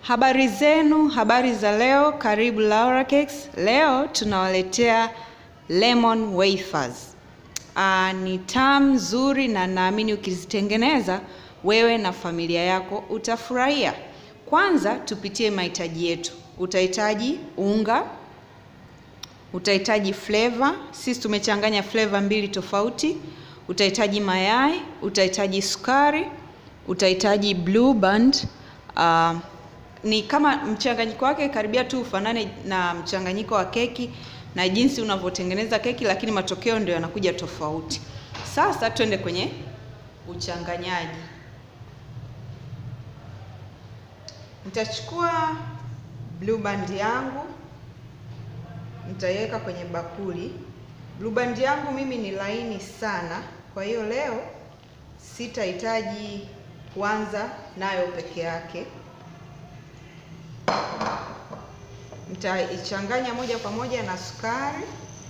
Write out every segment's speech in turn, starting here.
Habari zenu, habari za leo, karibu Laura Cakes. Leo tunawaletea lemon wafers. Ah, ni tamu nzuri na naamini ukizitengeneza wewe na familia yako utafurahia. Kwanza tupitie mahitaji yetu. Utahitaji unga, utahitaji flavor. Sisi tumechanganya flavor mbili tofauti. Utahitaji mayai, utahitaji sukari, utahitaji blue band. Uh, ni kama mchanganyiko wake karibia tu ufanane na mchanganyiko wa keki na jinsi unavyotengeneza keki, lakini matokeo ndio yanakuja tofauti. Sasa twende kwenye uchanganyaji. Nitachukua blue band yangu nitaiweka kwenye bakuli. Blue band yangu mimi ni laini sana, kwa hiyo leo sitahitaji kuanza nayo peke yake. Nitaichanganya moja kwa moja na sukari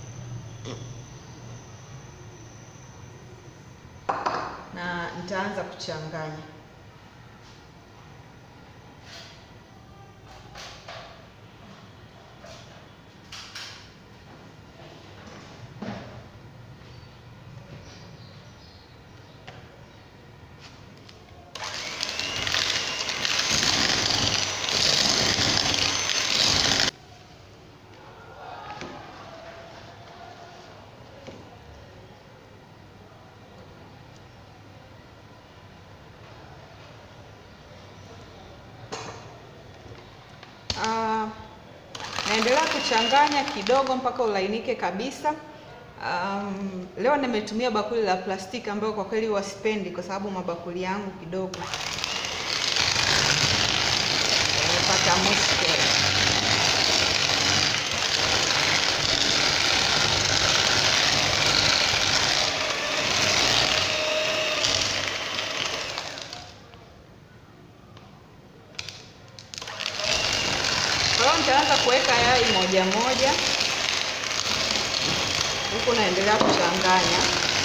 na nitaanza kuchanganya. Uh, naendelea kuchanganya kidogo mpaka ulainike kabisa. Um, leo nimetumia bakuli la plastiki ambayo kwa kweli wasipendi kwa sababu mabakuli yangu kidogo yamepata mushkeli. Kwa hiyo nitaanza kuweka yai moja moja, huku naendelea kuchanganya.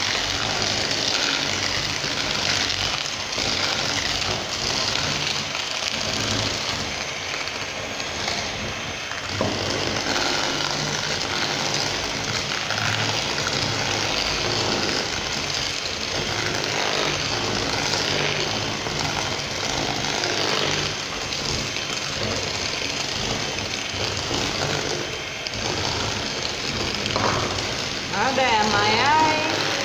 Baada ya mayai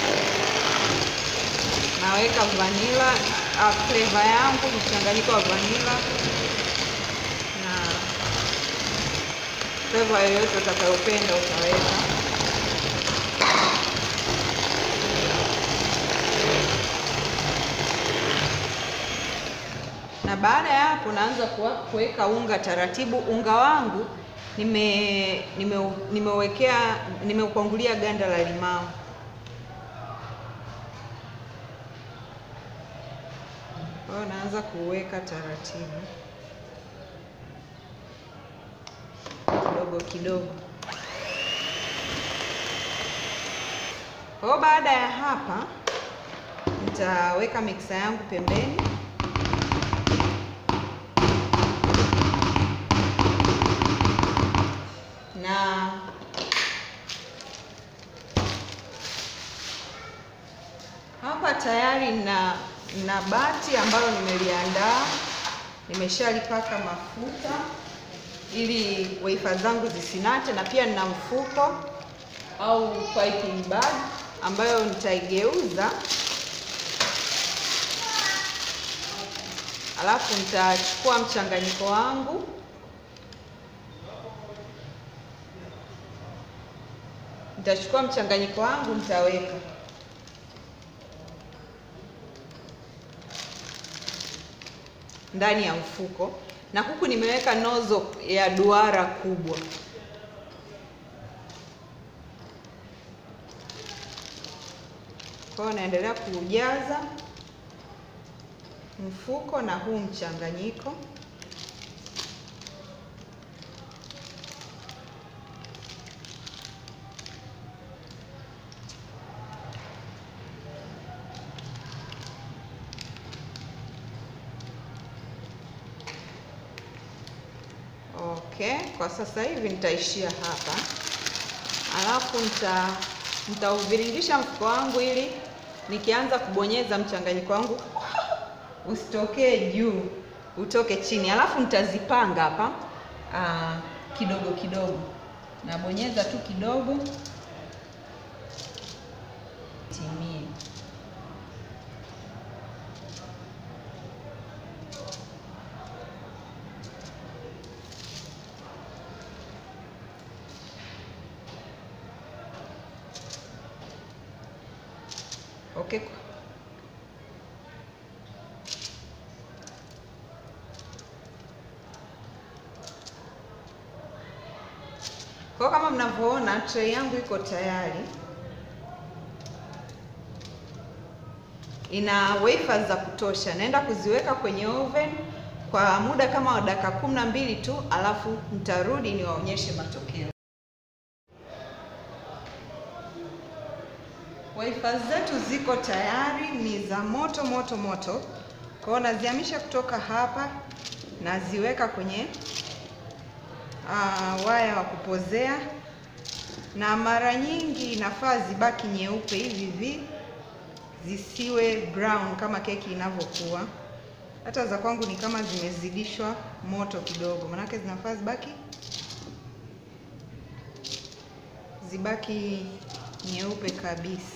naweka vanilla uh, flavor yangu mchanganyiko wa vanilla na flavor yoyote utakayopenda utaweka. Na baada ya hapo naanza kuweka unga taratibu. Unga wangu nime nime nimewekea nimeupangulia ganda la limao. Kwa hiyo naanza kuweka taratibu kidogo kidogo. Kwa hiyo baada ya hapa nitaweka mixer yangu pembeni. na hapa tayari na na bati ambalo nimeliandaa, nimeshalipaka mafuta ili wafer zangu zisinate, na pia nina mfuko au piping bag ambayo nitaigeuza, alafu nitachukua mchanganyiko wangu nitachukua mchanganyiko wangu nitaweka ndani ya mfuko, na huku nimeweka nozo ya duara kubwa. Kwa hiyo naendelea kuujaza mfuko na huu mchanganyiko. Okay, kwa sasa hivi nitaishia hapa, alafu nita nitauviringisha mfuko wangu ili nikianza kubonyeza mchanganyiko wangu usitokee juu, utoke chini, alafu nitazipanga hapa aa, kidogo kidogo, nabonyeza tu kidogo timie. Okay. Kwa kama mnavyoona tray yangu iko tayari, ina wafers za kutosha. Naenda kuziweka kwenye oven kwa muda kama wa dakika kumi na mbili tu, alafu nitarudi niwaonyeshe matokeo. Wafers zetu ziko tayari, ni za moto moto moto. Kwa hiyo nazihamisha kutoka hapa, naziweka kwenye uh, waya wa kupozea, na mara nyingi inafaa zibaki nyeupe hivi hivi, zisiwe brown kama keki inavyokuwa. Hata za kwangu ni kama zimezidishwa moto kidogo, manake zinafaa zibaki zibaki nyeupe kabisa,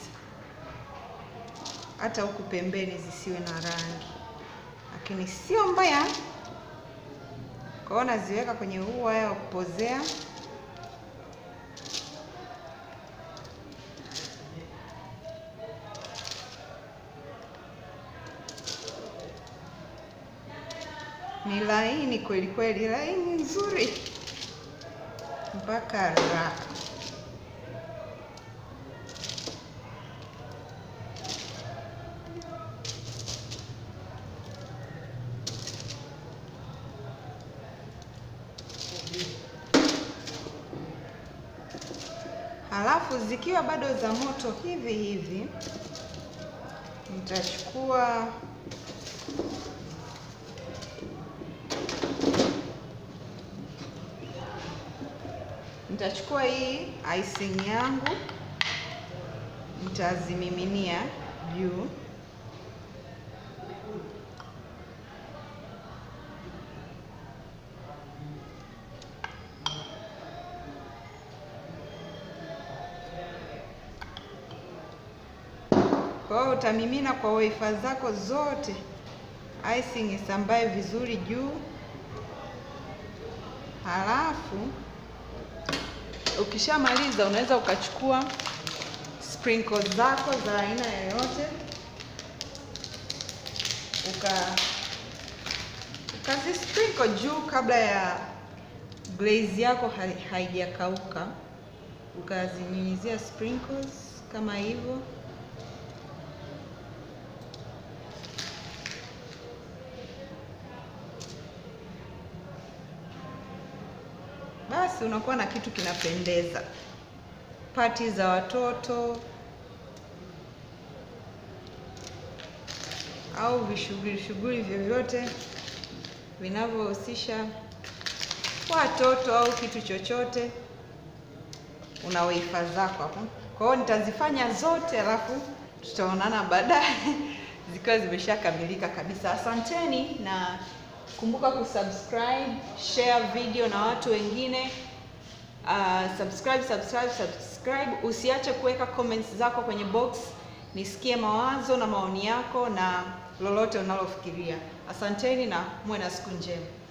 hata huku pembeni zisiwe na rangi, lakini sio mbaya. Kwa hiyo naziweka kwenye huu waya wa kupozea. Ni laini kweli kweli, laini nzuri mpaka raha. Halafu zikiwa bado za moto hivi hivi, nitachukua nitachukua hii icing yangu nitazimiminia juu. Kwa hiyo utamimina kwa wafer zako zote, icing isambae vizuri juu. Halafu ukishamaliza, unaweza ukachukua sprinkles zako za aina yoyote uka ukazi sprinkle juu kabla ya glaze yako haijakauka, ukazinyunyizia sprinkles kama hivyo. Basi unakuwa na kitu kinapendeza. Pati za watoto au vishughuli shughuli vyovyote vinavyohusisha watoto au kitu chochote, una wafer zako hapo. Kwa hiyo nitazifanya zote, alafu tutaonana baadaye zikiwa zimeshakamilika kabisa. Asanteni na kumbuka kusubscribe, share video na watu wengine. Uh, subscribe, subscribe, subscribe. Usiache kuweka comments zako kwenye box, nisikie mawazo na maoni yako na lolote unalofikiria. Asanteni na muwe na siku njema.